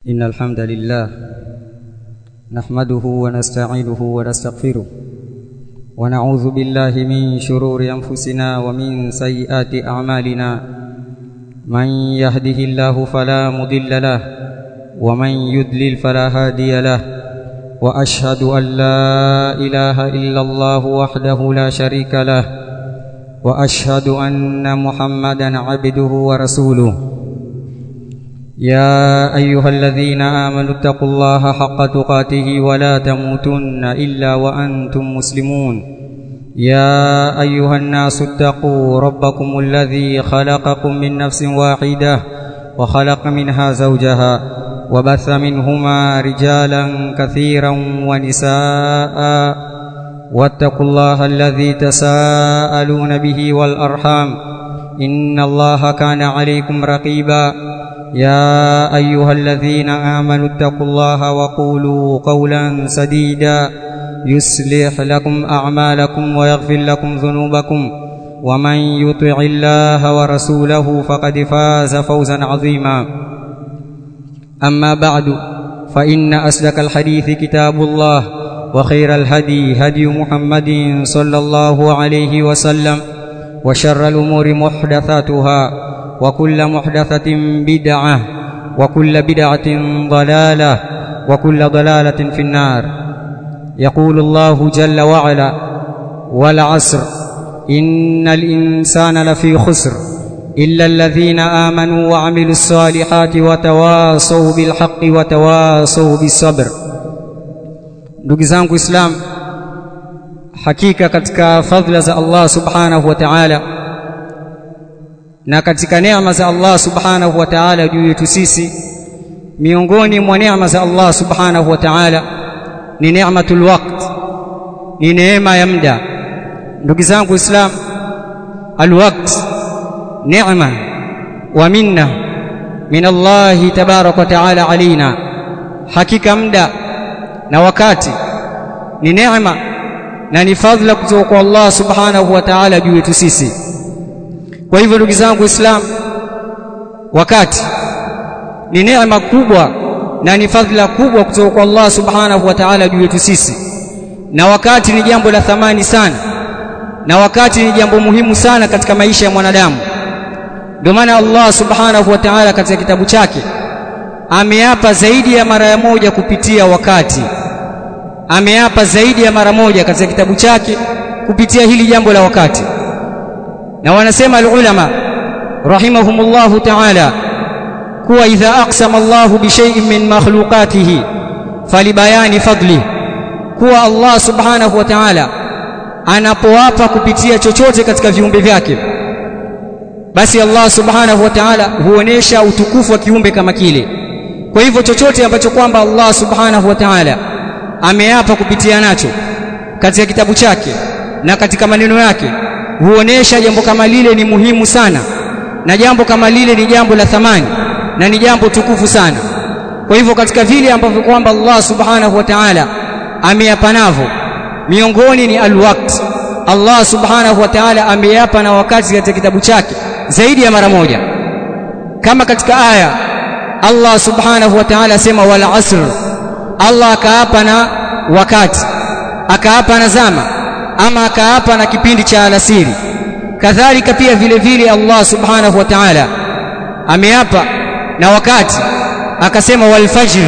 إن الحمد لله نحمده ونستعينه ونستغفره ونعوذ بالله من شرور أنفسنا ومن سيئات أعمالنا من يهده الله فلا مضل له ومن يضلل فلا هادي له وأشهد أن لا إله إلا الله وحده لا شريك له وأشهد أن محمدا عبده ورسوله يا أيها الذين آمنوا اتقوا الله حق تقاته ولا تموتن إلا وأنتم مسلمون يا أيها الناس اتقوا ربكم الذي خلقكم من نفس واحدة وخلق منها زوجها وبث منهما رجالا كثيرا ونساء واتقوا الله الذي تساءلون به والأرحام إن الله كان عليكم رقيبا يا أيها الذين آمنوا اتقوا الله وقولوا قولا سديدا يصلح لكم أعمالكم ويغفر لكم ذنوبكم ومن يطع الله ورسوله فقد فاز فوزا عظيما أما بعد فإن أصدق الحديث كتاب الله وخير الهدي هدي محمد صلى الله عليه وسلم وشر الأمور محدثاتها وكل محدثة بدعة وكل بدعة ضلالة وكل ضلالة في النار يقول الله جل وعلا والعصر إن الإنسان لفي خسر إلا الذين آمنوا وعملوا الصالحات وتواصوا بالحق وتواصوا بالصبر ndugu zangu islam hakika katika fadhila za Allah subhanahu wa ta'ala na katika neema za Allah subhanahu wa ta'ala juu yetu sisi miongoni mwa neema za Allah subhanahu wa ta'ala ni neematul waqt ni neema ya muda ndugu zangu islam alwaqt neema wa minna min Allah tabarak wa ta'ala alaina hakika muda na wakati ni neema na ni fadhila kutoka kwa Allah subhanahu wa ta'ala juu yetu sisi kwa hivyo ndugu zangu Islam wakati ni neema kubwa na ni fadhila kubwa kutoka kwa Allah subhanahu wa ta'ala juu yetu sisi na wakati ni jambo la thamani sana na wakati ni jambo muhimu sana katika maisha ya mwanadamu ndio maana Allah subhanahu wa ta'ala katika kitabu chake ameapa zaidi ya mara ya moja kupitia wakati ameapa zaidi ya mara moja katika kitabu chake kupitia hili jambo la wakati na wanasema alulama rahimahumullahu ta'ala kuwa idha aqsama Allahu bi shay'in min makhluqatihi falibayani fadli kuwa Allah subhanahu wa ta'ala anapoapa kupitia chochote katika viumbe vyake basi Allah subhanahu wa ta'ala huonesha utukufu wa kiumbe kama kile kwa hivyo chochote ambacho kwamba Allah subhanahu wa ta'ala ameapa kupitia nacho katika kitabu chake na katika maneno yake huonesha jambo kama lile ni muhimu sana na jambo kama lile ni jambo la thamani na ni jambo tukufu sana kwa hivyo katika vile ambavyo kwamba Allah subhanahu wa ta'ala ameapa navyo miongoni ni alwaqt Allah subhanahu wa ta'ala ameapa na wakati katika kitabu chake zaidi ya mara moja kama katika aya Allah subhanahu wa ta'ala asema wal asr Allah akaapa na wakati akaapa na zama ama akaapa na kipindi cha alasiri kadhalika pia vile vile Allah subhanahu wa ta'ala ameapa na wakati akasema wal fajr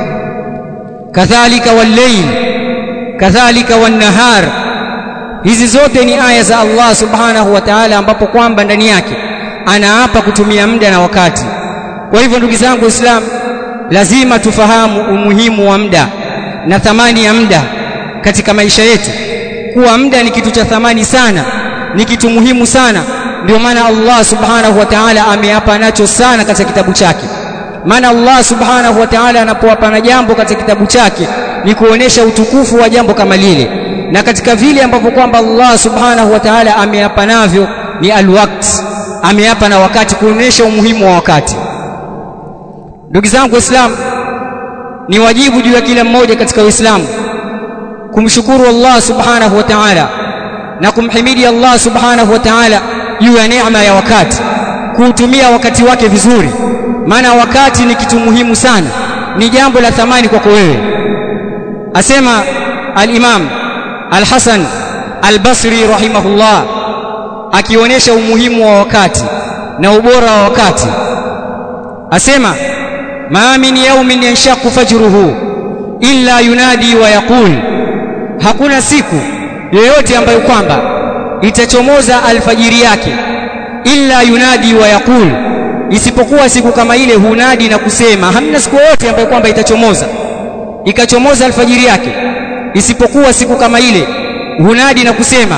kadhalika wal layl kadhalika wan nahar hizi zote ni aya za Allah subhanahu wa ta'ala ambapo kwamba ndani yake anaapa kutumia muda na wakati kwa hivyo ndugu zangu Islam lazima tufahamu umuhimu wa muda na thamani ya muda katika maisha yetu kuwa muda ni kitu cha thamani sana ni kitu muhimu sana ndio maana Allah subhanahu wa ta'ala ameapa nacho sana katika kitabu chake maana Allah subhanahu wa ta'ala anapoapa na jambo katika kitabu chake ni kuonesha utukufu wa jambo kama lile na katika vile ambavyo kwamba Allah subhanahu wa ta'ala ameapa navyo ni alwaqt ameapa na wakati kuonesha umuhimu wa wakati ndugu zangu waislamu ni wajibu juu ya kila mmoja katika uislamu kumshukuru Allah subhanahu wa ta'ala na kumhimidi Allah subhanahu wa ta'ala juu ya neema ya wakati kuutumia wakati wake vizuri maana wakati ni kitu muhimu sana ni jambo la thamani kwako wewe asema al-Imam al-Hasan al-Basri rahimahullah akionyesha umuhimu wa wakati na ubora wa wakati asema ma min yawmin yanshaqu fajruhu illa yunadi wa yaqul hakuna siku yoyote ambayo kwamba itachomoza alfajiri yake illa yunadi wa yaqul isipokuwa siku kama ile hunadi na kusema hamna siku yoyote ambayo kwamba itachomoza ikachomoza alfajiri yake isipokuwa siku kama ile hunadi na kusema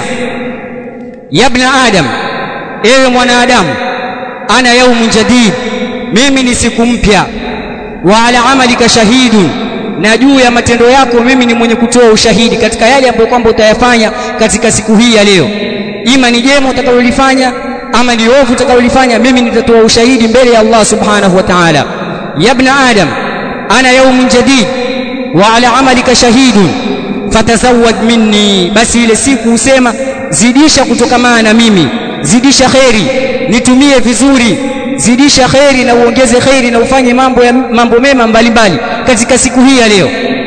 yabna adam ewe mwanadamu ana yaumun jadid mimi ni siku mpya wa ala amalika shahidun na juu ya matendo yako mimi ni mwenye kutoa ushahidi katika yale ambayo kwamba utayafanya katika siku hii ya leo ima ni jema utakalolifanya ama ni ovu utakalolifanya mimi nitatoa ushahidi mbele ya Allah subhanahu wa ta'ala yabna adam ana yaumun jadid wa ala amalika shahidun fatazawad minni basi ile siku husema zidisha kutokamana na mimi zidisha kheri nitumie vizuri zidisha kheri na uongeze kheri na ufanye mambo ya mambo mema mbalimbali katika siku hii ya leo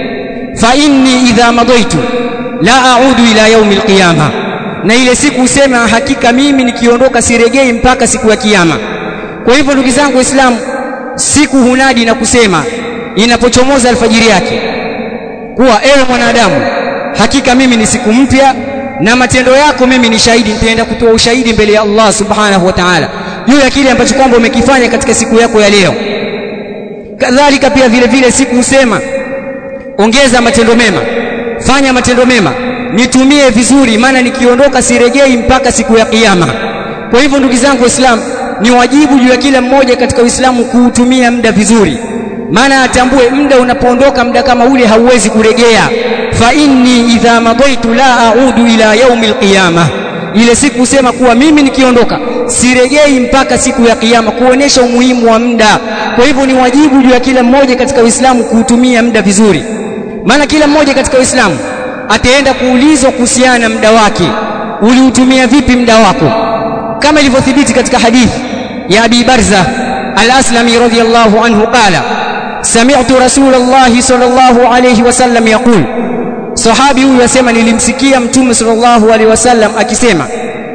fa inni idha madaitu la a'udu ila yaumi alqiyama na ile siku husema hakika mimi nikiondoka siregei mpaka siku ya kiyama kwa hivyo ndugu zangu waislamu siku hunadi na kusema inapochomoza alfajiri yake kuwa ewe mwanadamu hakika mimi ni siku mpya na matendo yako mimi ni shahidi nitaenda kutoa ushahidi mbele ya Allah subhanahu wa ta'ala juu ya kile ambacho kwamba umekifanya katika siku yako ya leo kadhalika pia vile vile siku husema ongeza matendo mema fanya matendo mema nitumie vizuri maana nikiondoka siregei mpaka siku ya kiyama kwa hivyo ndugu zangu waislamu ni wajibu juu ya kila mmoja katika uislamu kuutumia muda vizuri maana atambue muda unapoondoka muda kama ule hauwezi kuregea fa inni idha madaitu la a'udu ila yaumi alqiyama ile siku husema kuwa mimi nikiondoka siregei mpaka siku ya kiyama kuonesha umuhimu wa muda kwa hivyo ni wajibu juu ya kila mmoja katika uislamu kuutumia muda vizuri maana kila mmoja katika uislamu ataenda kuulizwa kuhusiana na muda wake uliutumia vipi muda wako kama ilivyothibiti katika hadithi ya Abi Barza al-Aslami radhiyallahu anhu qala sami'tu Rasulullah sallallahu alayhi wasallam yaqul sahabi huyu asema nilimsikia mtume sallallahu alayhi wasallam akisema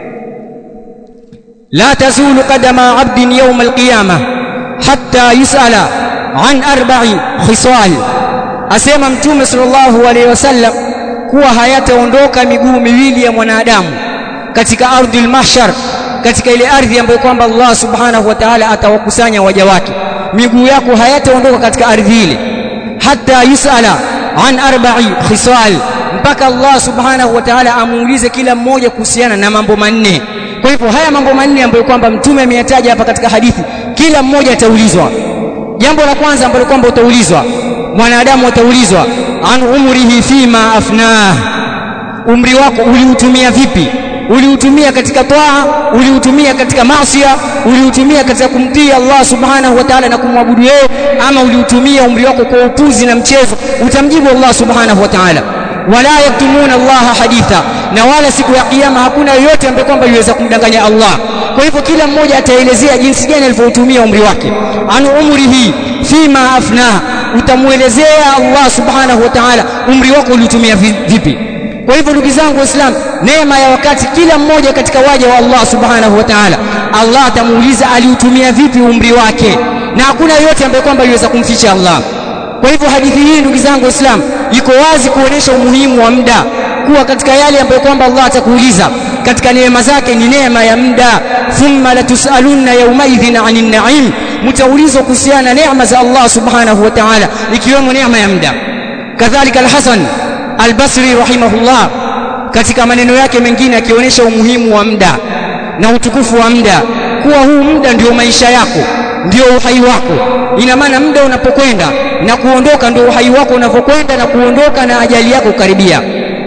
la tazulu qadama 'abdin yawm al-qiyamah hatta yus'ala an arba'i khisal asema mtume sallallahu alayhi wasallam kuwa hayataondoka miguu miwili ya mwanadamu katika ardhil mahshar katika ile ardhi ambayo kwamba Allah subhanahu wa ta'ala atawakusanya waja wake miguu yako hayataondoka katika ardhi ile hata yusala an arba'i khisal mpaka Allah subhanahu wa ta'ala amuulize kila mmoja kuhusiana na mambo manne kwa hivyo haya mambo manne ambayo kwamba mtume ameyataja hapa katika hadithi kila mmoja ataulizwa jambo la kwanza ambalo kwamba utaulizwa mwanadamu ataulizwa an umrihi fima afnah umri wako uliutumia vipi uliutumia katika toa uliutumia katika maasiya uliutumia katika kumtii Allah subhanahu wa ta'ala na kumwabudu yeye ama uliutumia umri wako kwa upuzi na mchezo utamjibu Allah subhanahu wa ta'ala wala yaktumuna Allah haditha na wala siku ya kiyama hakuna yoyote ambaye kwamba yuweza kumdanganya Allah kwa hivyo kila mmoja ataelezea jinsi gani alivyoutumia umri wake an umrihi fima afnaha utamuelezea Allah subhanahu wa ta'ala umri wako uliutumia vipi kwa hivyo ndugu zangu waislamu neema ya wakati kila mmoja katika waja wa Allah subhanahu wa ta'ala Allah atamuuliza aliutumia vipi umri wake na hakuna yote ambaye kwamba yuweza kumficha Allah kwa hivyo hadithi hii ndugu zangu waislamu iko wazi kuonesha umuhimu wa muda kuwa katika yale ambayo kwamba Allah atakuuliza katika neema zake ni neema ya muda thumma latusalunna yawmaidhin 'anil na'im mtaulizwa kuhusiana na neema za Allah subhanahu wa ta'ala ikiwemo neema ya muda kadhalika al-Hasan al-Basri rahimahullah katika maneno yake mengine akionyesha umuhimu wa muda na utukufu wa muda kuwa huu muda ndio maisha yako ndio uhai wako ina maana muda unapokwenda na kuondoka ndio uhai wako unapokwenda na kuondoka na ajali yako karibia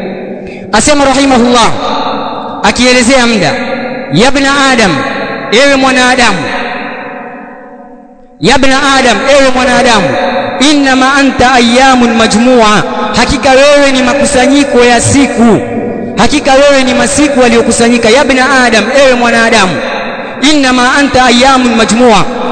asema rahimahullah akielezea muda yabna adam ewe mwanadamu yabna adam ewe mwanadamu innama anta ayamun majmua hakika wewe ni makusanyiko ya siku hakika wewe ni masiku aliyokusanyika yabna adam ewe mwanadamu innama anta ayamun majmua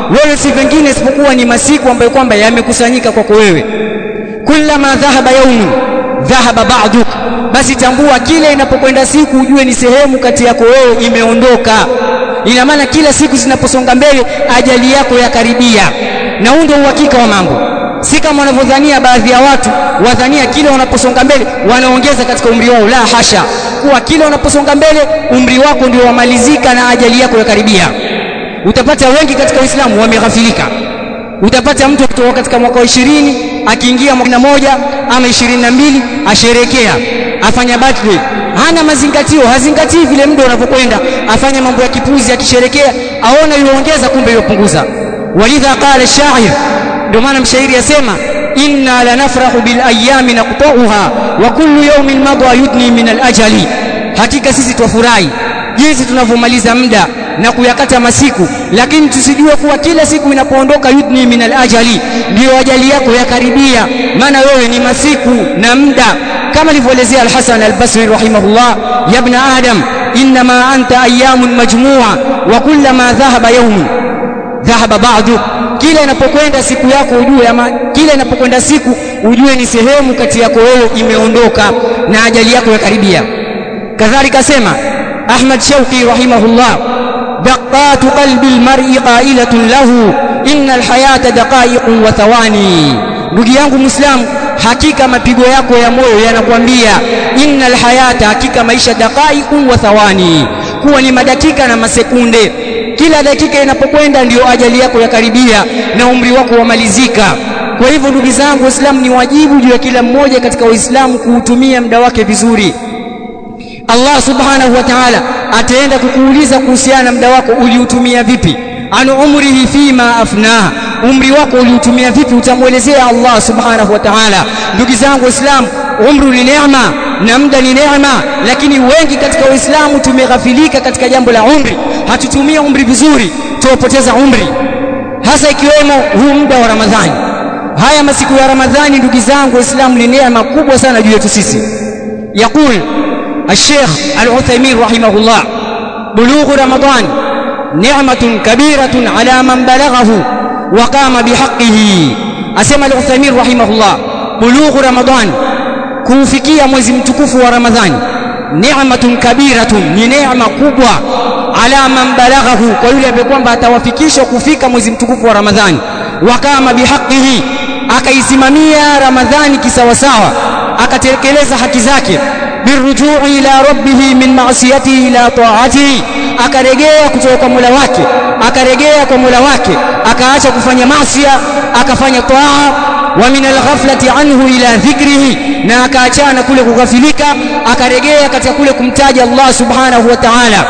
wewe si vingine isipokuwa ni masiku ambayo kwamba yamekusanyika kwako wewe kullama dhahaba yaumun dhahaba ba'duk basi tambua kile inapokwenda siku ujue ni sehemu kati yako wewe imeondoka ina maana kila siku zinaposonga mbele ajali yako yakaribia na huu ndio uhakika wa mambo si kama wanavyodhania baadhi ya watu wadhania kile wanaposonga mbele wanaongeza katika umri wao la hasha kuwa kile wanaposonga mbele umri wako ndio wamalizika na ajali yako yakaribia utapata wengi katika Uislamu wameghafilika utapata mtu kutoka katika mwaka wa ishirini akiingia mwaka moja ama ishirini na mbili asherekea afanya birthday hana mazingatio hazingatii vile muda unavyokwenda afanya mambo ya kipuzi akisherekea aona yuongeza kumbe yupunguza walidha qala shair ndio maana mshairi yasema inna lanafrahu bil ayami naqta'uha wa kullu yawmin madha yudni min al ajali hakika sisi twafurahi jinsi tunavyomaliza muda na kuyakata masiku lakini tusijue kuwa kila siku inapoondoka yudni min al-ajali ndio ajali yako yakaribia maana wewe ni masiku na muda kama alivyoelezea al-Hasan al-Basri rahimahullah ya ibn adam inma anta ayyamun majmu'a wa kullama dhahaba yawm dhahaba ba'du kila inapokwenda siku yako ujue ama kila inapokwenda siku ujue ni sehemu kati yako wewe imeondoka na ajali yako yakaribia kadhalika sema Ahmad Shauqi rahimahullah دقات قلب المرء قائلة له إن الحياة دقائق وثواني ndugu yangu muislamu hakika mapigo yako ya moyo yanakwambia innal hayata hakika maisha daqaiqun wa thawani kuwa ni madakika na masekunde kila dakika inapokwenda ndiyo ajali yako yakaribia na umri wako wamalizika kwa hivyo ndugu zangu waislamu ni wajibu juu ya kila mmoja katika waislamu kuutumia muda wake vizuri Allah subhanahu wa ta'ala ataenda kukuuliza kuhusiana na muda wako uliutumia vipi anu umrihi fima afnaha umri wako uliutumia vipi utamwelezea Allah subhanahu wa ta'ala ndugu zangu waislamu umru ni neema na muda ni neema lakini wengi katika waislamu tumeghafilika katika jambo la umri hatutumia umri vizuri tuwapoteza umri hasa ikiwemo huu muda wa Ramadhani haya masiku ya Ramadhani ndugu zangu waislamu ni neema kubwa sana juu yetu sisi yakul الشيخ العثيمين رحمه الله بلوغ رمضان نعمة كبيرة على من بلغه وقام بحقه أسمى العثيمين رحمه الله بلوغ رمضان kuufikia mwezi mtukufu wa Ramadhani ni'matun kabiratun ni neema kubwa ala man balaghahu kwa yule ambaye kwamba atawafikisha kufika mwezi mtukufu wa Ramadhani wakama bihaqihi akaisimamia Ramadhani kisawasawa akatekeleza haki zake birujui ila rabbih min ma'siyatihi ila ta'atihi akarejea kutoka kwa Mola wake akarejea kwa Mola wake akaacha kufanya maasiya akafanya taa wa min alghaflati anhu ila dhikrihi na akaachana kule kughafilika akarejea katika kule kumtaja Allah subhanahu wa ta'ala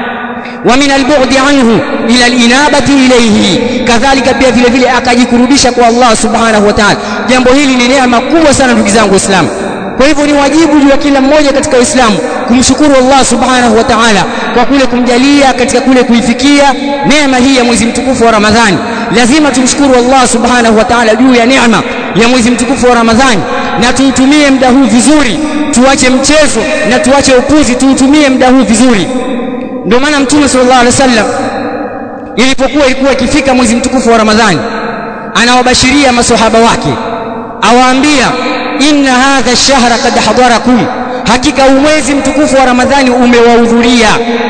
wa min albu'di anhu ila alinabati ilayhi kadhalika pia vile vile akajikurubisha kwa Allah subhanahu wa ta'ala jambo hili ni neema kubwa sana ndugu zangu waislamu kwa hivyo ni wajibu juu ya kila mmoja katika Uislamu kumshukuru Allah subhanahu wa ta'ala kwa kule kumjalia katika kule kuifikia neema hii ya mwezi mtukufu wa Ramadhani lazima tumshukuru Allah subhanahu wa ta'ala juu ya neema ya mwezi mtukufu wa Ramadhani na tuutumie muda huu vizuri tuache mchezo na tuache upuzi tuutumie muda huu vizuri ndio maana mtume sallallahu alaihi wasallam ilipokuwa ilikuwa ikifika mwezi mtukufu wa Ramadhani anawabashiria maswahaba wake awaambia inna hadha ash-shahra qad hadarakum hakika mwezi mtukufu wa ramadhani umewahudhuria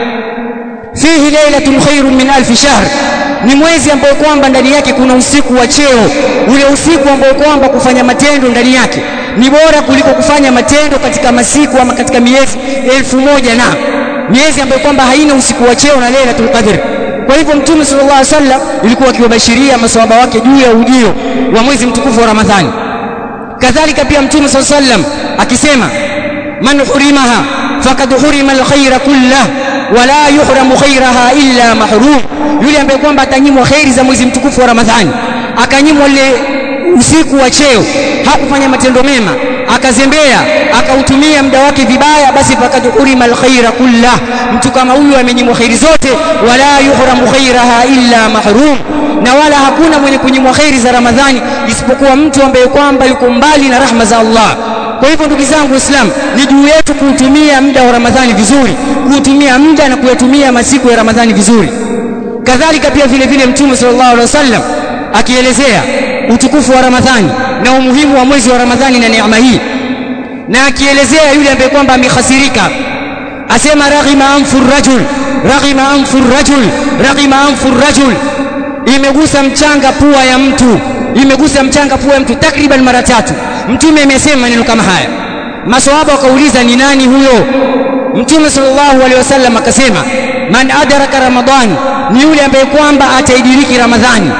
fihi lailatun khairun min alf shahr ni mwezi ambao kwamba ndani yake kuna usiku wa cheo ule usiku ambao kwamba kufanya matendo ndani yake ni bora kuliko kufanya matendo katika masiku ama katika miezi elfu moja na miezi ambayo kwamba haina usiku wa cheo na lailatul qadr kwa hivyo mtume sallallahu alaihi wasallam ilikuwa akiwabashiria maswahaba wake juu ya ujio wa mwezi mtukufu wa ramadhani kadhalika pia mtume saa sallam akisema man hurimaha fakad hurima alkhaira kullah wala yuhramu khairaha illa mahrum yule ambaye kwamba atanyimwa khairi za mwezi mtukufu wa ramadhani akanyimwa ile usiku wa cheo hakufanya matendo mema akazembea akautumia muda wake vibaya basi fakad hurima alkhaira kullah mtu kama huyu amenyimwa khairi zote wala yuhramu khairaha illa mahrum na wala hakuna mwenye kunyimwa khairi za ramadhani isipokuwa mtu ambaye kwamba yuko mbali na rahma za Allah kwa hivyo ndugu zangu waislamu ni juu yetu kuutumia muda wa ramadhani vizuri kuutumia muda na kuyatumia masiku ya ramadhani vizuri kadhalika pia vile vile mtume sallallahu alaihi wasallam akielezea utukufu wa Ramadhani na umuhimu wa mwezi wa Ramadhani na neema hii na akielezea yule ambaye kwamba amekhasirika asema raghima anfu rajul raghima anfu rajul raghima anfu rajul imegusa mchanga pua ya mtu imegusa mchanga pua ya mtu takriban mara tatu mtume amesema maneno kama haya maswahaba wakauliza ni nani huyo mtume sallallahu alaihi wasallam akasema man adraka ramadhan ni yule ambaye kwamba ataidiriki ramadhani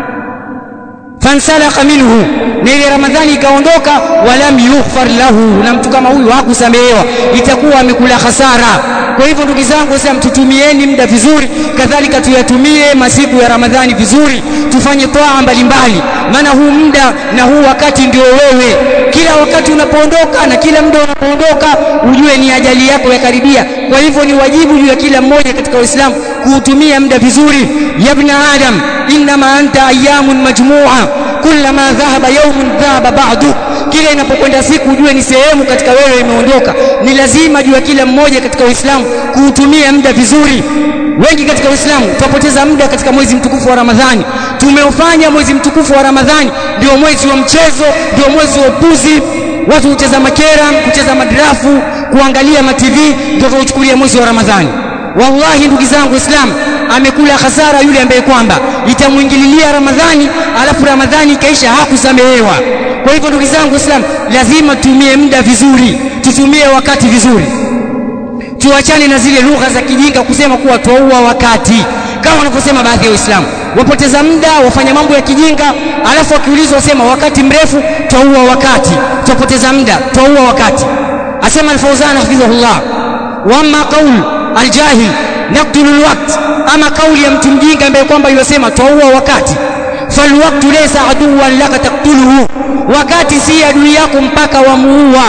fansalaka minhu na ile ramadhani ikaondoka walam yughfar lahu na mtu kama huyu hakusamehewa itakuwa amekula hasara kwa hivyo ndugu zangu sasa tutumieni muda vizuri kadhalika tuyatumie masiku ya ramadhani vizuri tufanye toa mbalimbali maana huu muda na huu wakati ndio wewe kila wakati unapoondoka na kila muda unapoondoka ujue ni ajali yako yakaribia kwa hivyo ni wajibu juu ya kila mmoja katika uislamu kuutumia muda vizuri ya ibn adam inma anta ayamun majmua kullama dhahaba yawmun dhahaba ba'du kila inapokwenda siku ujue ni sehemu katika wewe imeondoka ni lazima juu ya kila mmoja katika uislamu kuutumia muda vizuri wengi katika uislamu tupoteza muda katika mwezi mtukufu wa ramadhani tumeufanya mwezi mtukufu wa ramadhani ndio mwezi wa mchezo ndio mwezi wa upuzi watu hucheza makera kucheza madrafu kuangalia ma TV ndio wauchukulia mwezi wa ramadhani wallahi ndugu zangu waislamu amekula hasara yule ambaye kwamba itamwingililia ramadhani alafu ramadhani ikaisha hakusamehewa kwa hivyo ndugu zangu waislamu lazima tutumie muda vizuri tutumie wakati vizuri tuachane na zile lugha za kijinga kusema kuwa twaua wakati kama wanavyosema baadhi ya waislamu wapoteza muda wafanya mambo ya kijinga alafu wakiulizwa wasema wakati mrefu twaua wakati twapoteza muda twaua wakati asema al-Fawzan hafidhahullah wa amma qaul al-jahil naqtulu al-waqt ama kauli ya mtu mjinga ambaye kwamba yosema twaua wakati falwaqtu laysa aduwan laka taqtuluhu wakati si adui yako mpaka wamuua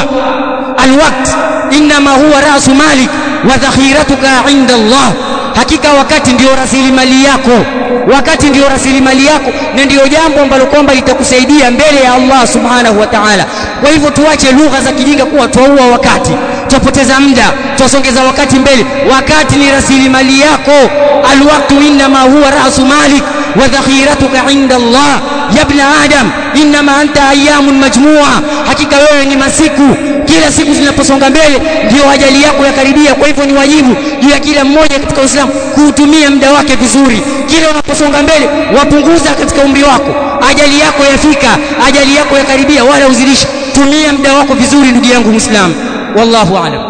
alwaqt inma huwa rasu malik wa dhakhiratuka inda Allah hakika wakati ndio rasilimali yako wakati ndio rasilimali yako na ndio jambo ambalo kwamba litakusaidia mbele ya Allah subhanahu wa ta'ala kwa hivyo tuache lugha za kijinga kuwa twaua wakati twapoteza muda twasongeza wakati mbele wakati ni rasilimali yako alwaqtu inma huwa rasu malik wa dhakhiratuka inda Allah ya ibn adam inma anta ayamun majmua hakika wewe ni masiku kila siku zinaposonga mbele ndio ajali yako yakaribia kwa hivyo ni wajibu juu ya kila mmoja katika Uislamu kuutumia muda wake vizuri kila unaposonga mbele wapunguza katika umri wako ajali yako yafika ajali yako yakaribia wala uzidishi tumia muda wako vizuri ndugu yangu Muislamu wallahu a'lam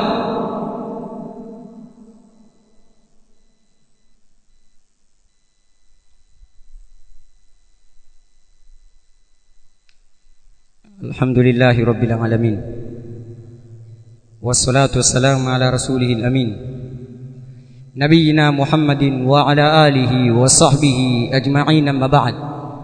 الحمد لله رب العالمين والصلاة والسلام على رسوله الأمين نبينا محمد وعلى آله وصحبه أجمعين أما بعد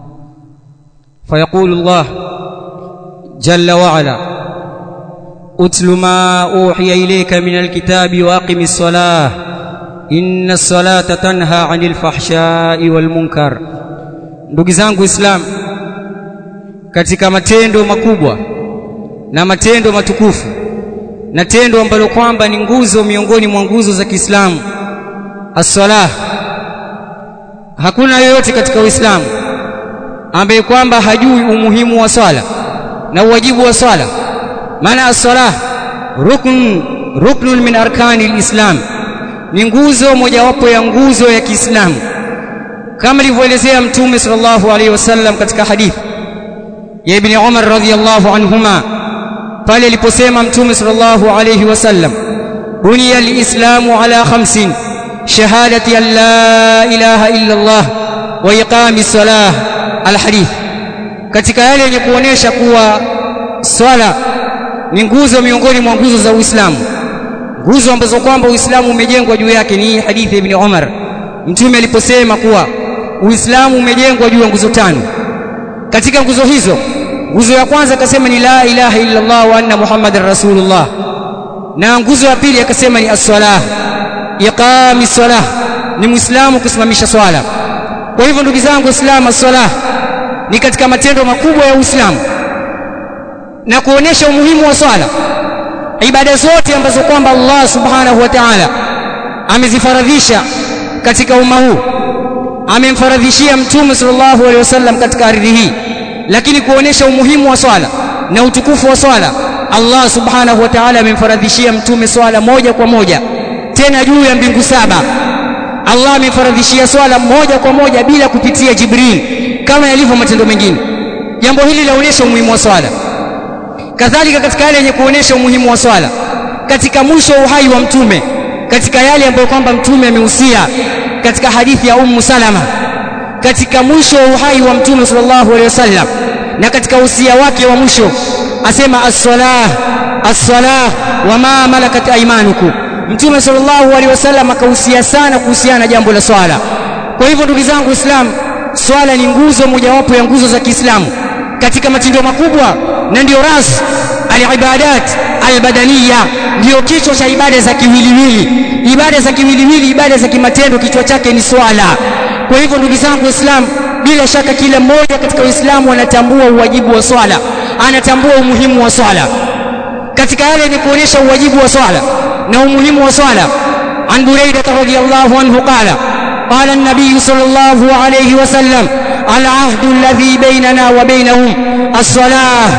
فيقول الله جل وعلا اتل ما أوحي إليك من الكتاب وأقم الصلاة إن الصلاة تنهى عن الفحشاء والمنكر ndugu zangu Islam katika matendo makubwa na matendo matukufu na tendo ambalo kwamba ni nguzo miongoni mwa nguzo za Kiislamu as-salah hakuna yoyote katika Uislamu ambaye kwamba hajui umuhimu wa swala na uwajibu wa swala maana as-salah rukn ruknun min arkani al-islam ni nguzo mojawapo ya nguzo ya Kiislamu kama ilivyoelezea mtume sallallahu alaihi wasallam katika hadithi ya ibn Umar radhiyallahu anhuma pale aliposema mtume sallallahu alayhi wasallam buniya alislamu ala khamsin shahadati an la ilaha illa Allah wa iqami salah alhadith katika yale yenye kuonesha kuwa swala ni nguzo miongoni mwa nguzo za Uislamu nguzo ambazo kwamba Uislamu umejengwa juu yake ni hadithi ya ibn Umar mtume aliposema kuwa Uislamu umejengwa juu ya nguzo tano katika nguzo hizo nguzo ya kwanza akasema ni la ilaha illa Allah wa anna muhammadar rasulullah na nguzo ya pili akasema ni as-salah iqami salah ni muislamu kusimamisha swala kwa hivyo ndugu zangu waislamu as-salah ni katika matendo makubwa ya uislamu na kuonesha umuhimu wa swala ibada zote ambazo kwamba Allah subhanahu wa ta'ala amezifaradhisha katika umma huu amemfaradhishia mtume sallallahu alaihi wasallam katika ardhi hii lakini kuonesha umuhimu wa swala na utukufu wa swala Allah subhanahu wa ta'ala amemfaradhishia mtume swala moja kwa moja tena juu ya mbingu saba Allah amemfaradhishia swala moja kwa moja bila kupitia Jibril kama yalivyo matendo mengine jambo hili laonesha umuhimu wa swala kadhalika katika yale yenye kuonesha umuhimu wa swala katika mwisho wa uhai wa mtume katika yale ambayo kwamba mtume amehusia katika hadithi ya Ummu Salama katika mwisho wa uhai wa mtume sallallahu alaihi wasallam na katika usia wake wa mwisho asema as-salah as-salah wa ma malakat aymanukum mtume sallallahu alaihi wasallam akahusia sana kuhusiana na jambo la swala kwa hivyo ndugu zangu waislamu swala ni nguzo mojawapo ya nguzo za Kiislamu katika matendo makubwa na ndio ras alibadat albadaniya ndio kichwa cha ibada za kiwiliwili ibada za kiwiliwili ibada za kimatendo kichwa chake ni swala kwa hivyo ndugu zangu waislamu bila shaka kila mmoja katika uislamu anatambua uwajibu wa swala anatambua umuhimu wa swala katika yale ni kuonyesha uwajibu wa swala na umuhimu wa swala an buraida radhiyallahu anhu qala قال النبي صلى الله عليه وسلم العهد الذي بيننا وبينهم الصلاة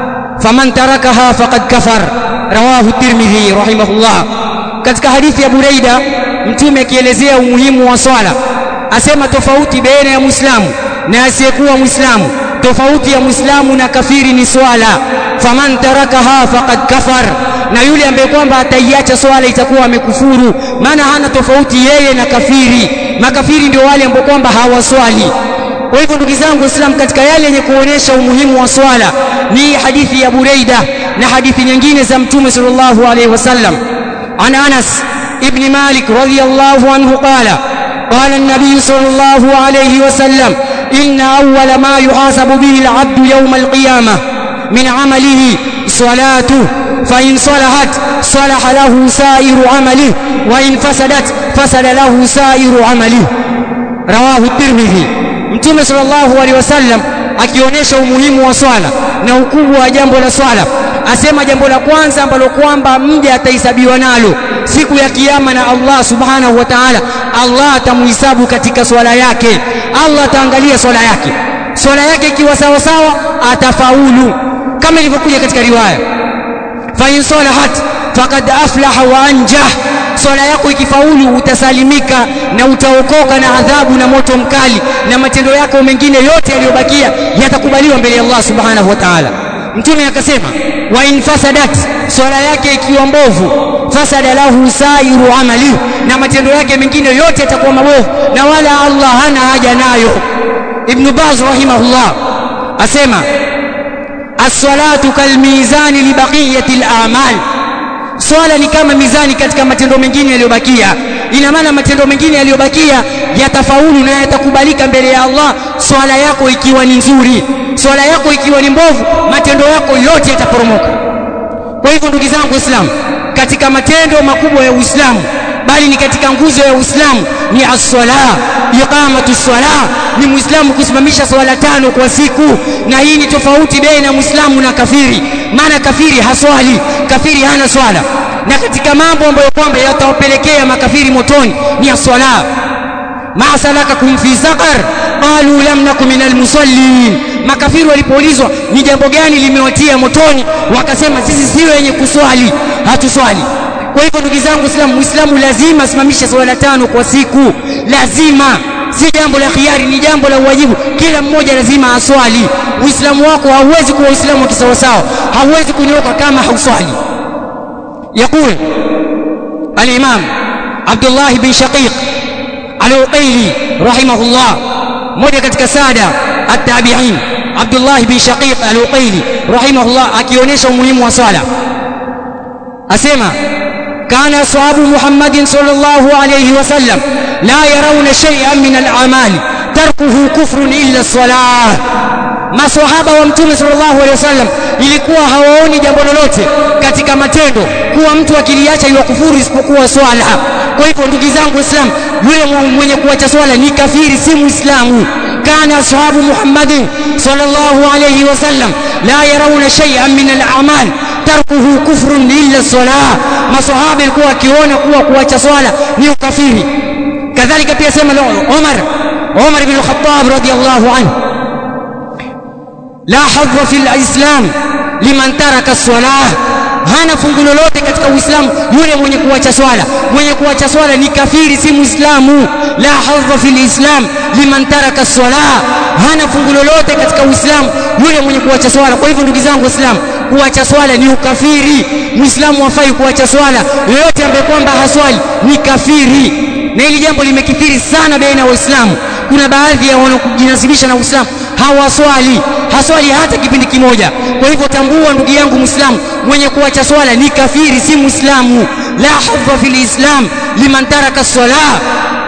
فمن تركها فقد كفر رواه الترمذي رحمه الله katika hadithi ya Buraida mtume akielezea umuhimu wa swala asema tofauti baina ya Muislamu na asiyekuwa Muislamu tofauti ya Muislamu na kafiri ni swala faman tarakaha faqad kafar na yule ambaye kwamba ataiacha swala itakuwa amekufuru maana hana tofauti yeye na kafiri makafiri ndio wale ambao kwamba hawaswali kwa hivyo ndugu zangu waislamu katika yale yenye kuonesha umuhimu wa swala ni hadithi ya Buraida na hadithi nyingine za mtume sallallahu alaihi wasallam عن أنس ابن مالك رضي الله عنه قال قال النبي صلى الله عليه وسلم إن أول ما يحاسب به العبد يوم القيامة من عمله صلاته فإن صلحت صلح له سائر عمله وإن فسدت فسد له سائر عمله رواه الترمذي mtume sallallahu alaihi wasallam akionyesha umuhimu wa swala na ukubwa wa jambo la swala asema jambo la kwanza ambalo kwamba mja atahesabiwa nalo siku ya kiyama na Allah subhanahu wa ta'ala Allah atamuhisabu katika swala yake Allah ataangalia swala yake swala yake ikiwa sawa sawa atafaulu kama ilivyokuja katika riwaya fa in salahat faqad aflaha wa anjah swala yako ikifaulu utasalimika na utaokoka na adhabu na moto mkali na matendo yako mengine yote yaliyobakia yatakubaliwa mbele ya Allah subhanahu wa ta'ala mtume akasema wa in fasadat swala yake ikiwa mbovu fasada lahu sairu amali na matendo yake mengine yote yatakuwa mabovu na wala Allah hana haja nayo ibn Baz rahimahullah asema as-salatu kalmizani li baqiyati al-a'mal swala ni kama mizani katika matendo mengine yaliyobakia ina maana matendo mengine yaliyobakia yatafaulu na yatakubalika mbele ya Allah swala yako ikiwa ni nzuri swala yako ikiwa ni mbovu matendo yako yote yataporomoka kwa hivyo ndugu zangu waislamu katika matendo makubwa ya Uislamu bali ni katika nguzo ya Uislamu ni as-sala iqamatu sala ni muislamu kusimamisha swala tano kwa siku na hii ni tofauti baina ya muislamu na kafiri maana kafiri haswali kafiri hana swala na katika mambo ambayo kwamba yatawapelekea makafiri motoni ni as-sala ma salakakum fi saqar qalu lam nakum minal musallin makafiri walipoulizwa ni jambo gani limewatia motoni wakasema sisi si wenye kuswali hatuswali kwa hivyo ndugu zangu Islam Muislamu lazima asimamishe swala tano kwa siku lazima si jambo la khiari ni jambo la uwajibu kila mmoja lazima aswali uislamu wako hauwezi kuwa uislamu wa kisawasawa hauwezi kunyoka kama hauswali يقول الإمام عبد الله بن شقيق العقيلي رحمه الله mmoja katika sada at-tabi'in Abdullah bin Shaqiq al-Uqayli rahimahullah akionyesha umuhimu wa swala asema kana ashabu Muhammadin sallallahu alayhi wasallam la yarawna shay'an min al-a'mal tarkuhu kufrun illa as-salah maswahaba wa mtume sallallahu alaihi wasallam ilikuwa hawaoni jambo lolote katika matendo kuwa mtu akiliacha iwa kufuru isipokuwa swala kwa hivyo ndugu zangu waislamu yule mwenye kuacha swala ni kafiri si muislamu kana ashabu muhammadin sallallahu alayhi wasallam la yarawna shay'an min al-a'mal tarkuhu kufrun illa salah masahaba ilikuwa akiona kuwa kuacha swala ni ukafiri kadhalika pia sema Umar Umar ibn al-Khattab radiyallahu anhu la hadha fil islam liman taraka salah hana fungu lolote katika Uislamu yule mwenye kuacha swala mwenye kuacha swala ni kafiri si muislamu la hadha fil islam liman taraka salah hana fungu lolote katika Uislamu yule mwenye kuacha swala kwa hivyo ndugu zangu waislamu kuacha swala ni ukafiri muislamu hafai kuacha swala yoyote ambaye kwamba haswali ni kafiri na hili jambo limekithiri sana baina ya waislamu kuna baadhi ya wanaojinasibisha na Uislamu hawaswali haswali hata kipindi kimoja kwa hivyo tambua ndugu yangu muislamu mwenye kuacha swala ni kafiri si muislamu la hadha fil islam liman taraka salah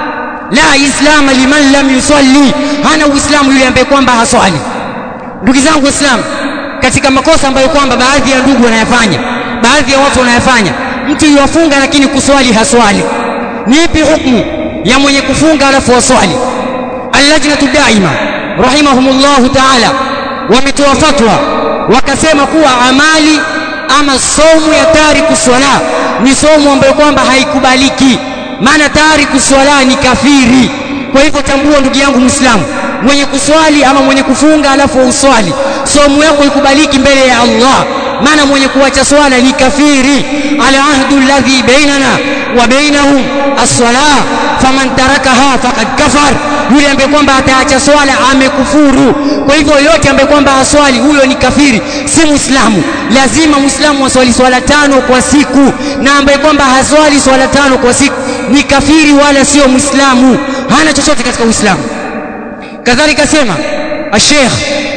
la islama liman lam yusalli hana uislamu yule ambaye kwamba haswali ndugu zangu waislamu katika makosa ambayo kwamba baadhi ya ndugu wanayafanya baadhi ya watu wanayafanya mtu yuwafunga lakini kuswali haswali ni ipi hukumu ya mwenye kufunga alafu waswali allajnatu daima rahimahumullahu taala wametoa fatwa wakasema kuwa amali ama somu ya tariku swala ni somu ambayo kwamba haikubaliki maana tariku swala ni kafiri kwa hivyo tambua ndugu yangu muislamu mwenye kuswali ama mwenye kufunga alafu uswali somu yako ikubaliki mbele ya Allah maana mwenye kuacha swala ni kafiri ala ahdu alladhi bainana wa bainahum as-salah faman tarakaha faqad kafar yule ambaye kwamba ataacha swala amekufuru kwa hivyo yote ambaye kwamba haswali huyo ni kafiri si muislamu lazima muislamu aswali swala tano kwa siku na ambaye kwamba haswali swala tano kwa siku ni kafiri wala sio muislamu hana chochote katika uislamu kadhalika sema الشيخ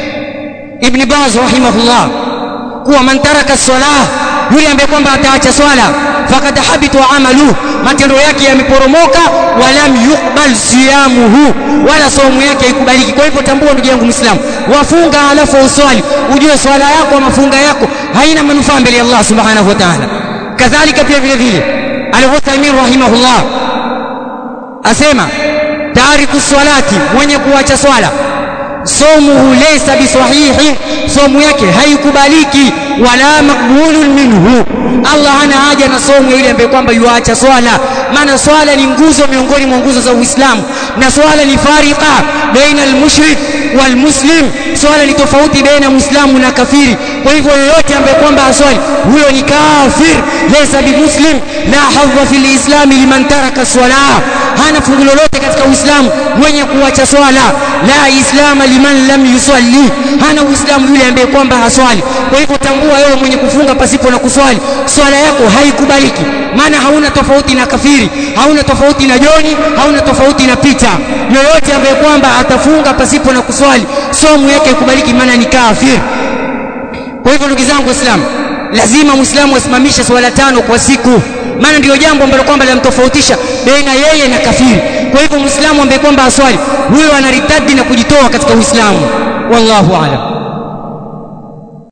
ابن باز رحمه الله kuwa man taraka salah yule ambaye kwamba ataacha swala fakad habitu amalu matendo yake yameporomoka walam yuqbal siyamuhu wala saumu yake haikubaliki kwa hivyo tambua ndugu yangu muislamu wafunga alafu uswali ujue swala yako ama funga yako haina manufaa mbele ya Allah subhanahu wa ta'ala kadhalika pia vile vile al-Uthaymeen rahimahullah asema tariku salati mwenye kuacha swala somuhu laysa bisahihi somu yake haikubaliki wala makbulun minhu Allah hana haja na somu ile ambaye kwamba yuacha swala maana swala ni nguzo miongoni mwa nguzo za Uislamu na swala ni farika baina almushrik walmuslim swala ni tofauti baina muislamu na kafiri kwa hivyo yoyote ambaye kwamba aswali huyo ni kafir laysa bimuslim la hadha fil islam liman taraka salah hana fungu lolote katika uislamu mwenye kuacha swala la islama liman lam yusalli hana uislamu yule ambaye kwamba haswali kwa hivyo tambua wewe mwenye kufunga pasipo na kuswali swala yako haikubaliki maana hauna tofauti na kafiri hauna tofauti na joni hauna tofauti na pita yoyote ambaye kwamba atafunga pasipo na kuswali somu yake ikubaliki maana ni kafir kwa hivyo ndugu zangu waislamu lazima muislamu asimamishe swala tano kwa siku maana ndio jambo ambalo kwamba linamtofautisha baina yeye na kafiri kwa hivyo muislamu ambaye kwamba aswali huyo anaritadi na kujitoa katika uislamu wallahu a'lam